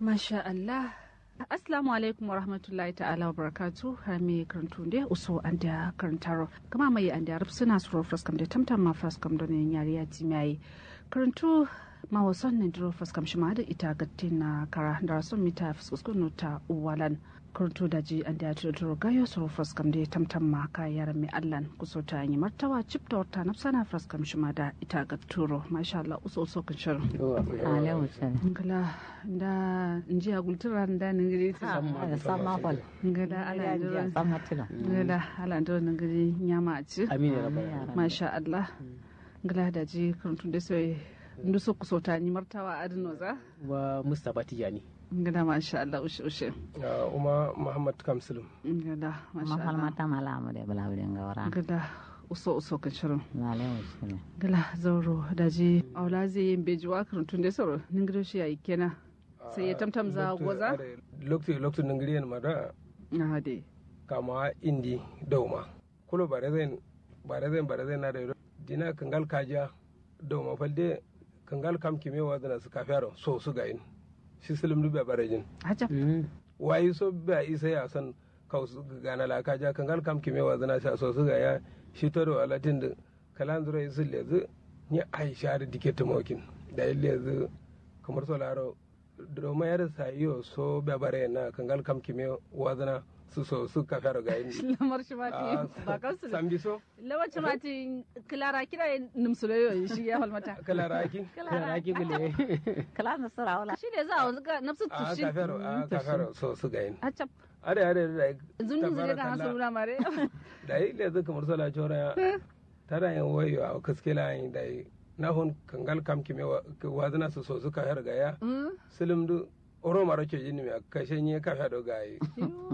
Masha Allah. Assalamu alaikum wa rahmatullahi ta'ala wa barakatu har me karantu de uso an da karantaro kama mai an da suna suro fraskam da tamtam ma fraskam da ne yari ya ti mai karantu ma wasan ne dro fraskam shi ma da ita gatti na kara da rasun mita fuskuskun ta uwalan karantu da ji an da ya tuduro gayo suro fraskam da tamtam ma ka yaran mai allan kuso ta yi martawa cip da wata nafsana fraskam shi ma da ita gatturo masha Allah uso uso kan shirin. Alaihi wasallam. ngala nda njiya gultura nda ningiri Sama kwal. ngala ala ndiro Sama tilo. ngala ala ndiro ningiri nyama aci Amin ya rabbal masha Allah ngala da ji kurutun da sai ndu so kusota ni martawa adino za wa Mustapha Tijani. ngala masha Allah ushe ushe Ya Uma Muhammad Kamsulum. ngala masha Mahal Allah mata malamu da bala wurin gawara. ngala uso uso kan shirin Alaihi wasallam. ngala zauro da ji aula zai yin bejuwa kurutun da soro ningiri shi yayi kenan sai ya tamtam za goza Lokti lokti ningiriyan mada na de kama indi dauma. Kulo bare zai bare zai bare zai na da dina kangal kaja dauma falde kangal kam kimewa zana su kafiyaro so su ga in. Shi silim dubbe bare jin. hajab Wayi so ba isa ya san kau su gana la kaja kangal kam kimewa zana sha so su ga ya shi to do alatin da kalan zura isul lezu ni aisha da dike tumokin da lezu kamar so laro domin yar sayo so babare na kangal kam kime wazana su so su ka fara ga yin lamar shi mati ba kansu da sambi so lamar shi mati kilara kira numsuloyo shi ya halmata kala raki Kana ki gule. Kala na sura wala. shi ne za a wanzu ga nafsu a tushi ka fara a ka fara so su ga yin hacap are are da zunun zure ga hasu nuna mare da yi lezu kamar so la chora tara yin wayo a kaskela yin da yi na hun kangal kam kime wazana su so su ka fara ga ya silim du oro maro ke jini me kashe nye ka fara ga yi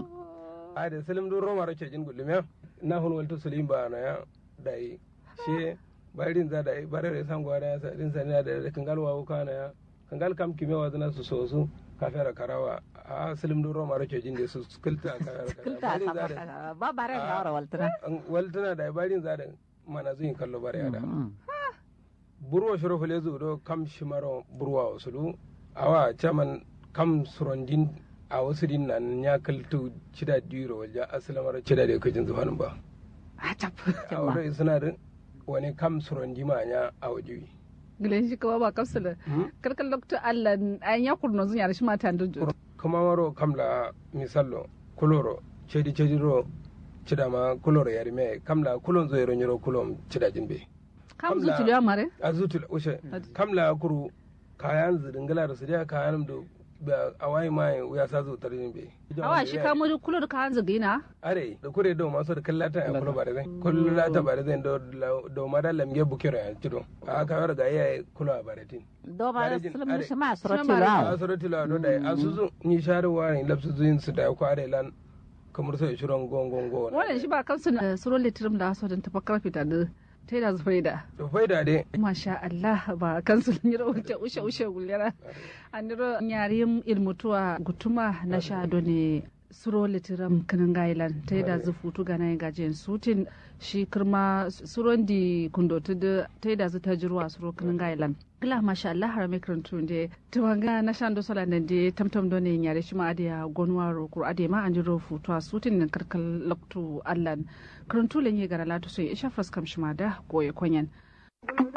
a da silim du oro maro ke jin gulume na hun walto sulim ba na ya da yi she barin za da yi bare da san gwada ya sa din sani da kangal wa ka na ya kangal kam kime wazana su so su ka fara karawa a silim du oro maro ke jin da su kulta ka fara Kulta karawa sama barin za da ka ba bare gawara waltana. waltana da barin za da mana zuyin kallo bare da Mm. burwa shiro fule zu do kam shimaro burwa wasulu awa chaman kam surondin a wasu din nan ya kaltu cida diro walja asalamar cida da kujin zuwanin ba hacap a wurin suna da wani kam surondi ma nya a wajibi gilen shi kawa ba kapsula karkar lokta Allah an ya kurno zun yare shi mata da jo kuma maro kam la misallo kuloro cedi cedi ro cida ma kuloro yari me kam la kulon zo yero nyoro kulon cida jinbe kam zu tiliya mare a zutul ushe kam la kuru kayan zidingala da su da kayan da ba a wayi mai ya sa zo tarin be awa shi kamo da kulo da kan zagina are da kure do maso da kallata ya kulo bare zai kullu la ta bare zai do do mada lamge bukiro ya tido a ka yar ga yayi kulo a bare tin Do ba Bare jin- sulmu are. shi ma surati Shi ma ba. a surati la do da asuzu ni sharu wa ni lapsu zuin su da ko are lan kamar sai shiron gongon gon wannan shi ba kansu na suro litirim da so don tafakkar fita da ta yi da zufai da to faida dai masha Allah ba kansu ni ro wuce ushe ushe gulera aniro nyarim ilmutuwa gutuma na sha ne suro litiram kanan gailan ta yi da zufutu ga nayin gajiyan sutin shi kirma suron di kundotu da ta yi da zu ta jirwa suro kanan gailan gila masha Allah har mai karantu da tumanga na shan do sola nan da tamtam do ne nyare shi ma adiya gonwa ro kur adiya ma an jiro futu a sutin nan karkal loktu Allah karantu lenye gara latu sai isha faskam shi ma da goye konyan